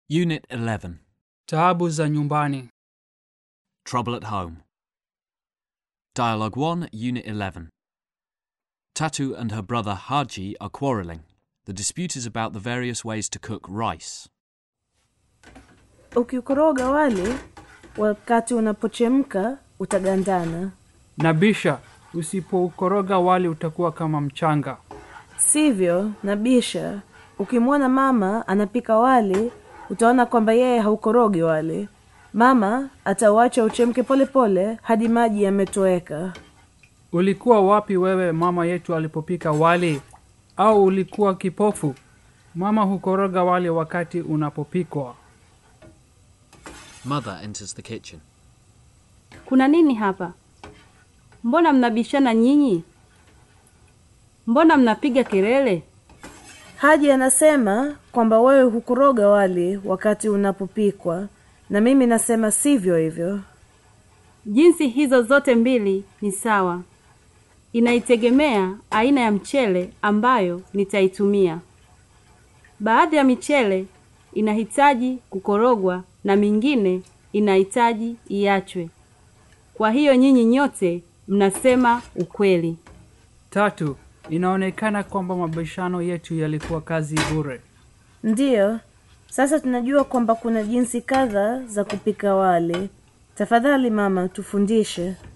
Unit 11 Taabu za nyumbani. Trouble at Home. Dialogue 1, Unit 11. Tatu and her brother Haji are quarrelling. The dispute is about the various ways to cook rice. Ukikoroga wali wakati unapochemka utagandana, Nabisha, usipoukoroga wali utakuwa kama mchanga. sivyo? Nabisha, ukimwona mama anapika wali utaona kwamba yeye haukorogi wali. Mama atauacha uchemke polepole hadi maji yametoweka. Ulikuwa wapi wewe mama yetu alipopika wali? Au ulikuwa kipofu? Mama hukoroga wali wakati unapopikwa. Mother enters the kitchen. Kuna nini hapa? Mbona mnabishana nyinyi? Mbona mnapiga kelele? Haji anasema kwamba wewe hukoroga wali wakati unapopikwa, na mimi nasema sivyo hivyo. Jinsi hizo zote mbili ni sawa. Inaitegemea aina ya mchele ambayo nitaitumia. Baadhi ya michele inahitaji kukorogwa na mingine inahitaji iachwe. Kwa hiyo nyinyi nyote mnasema ukweli. Tatu, inaonekana kwamba mabishano yetu yalikuwa kazi bure. Ndiyo, sasa tunajua kwamba kuna jinsi kadha za kupika wali. Tafadhali mama, tufundishe.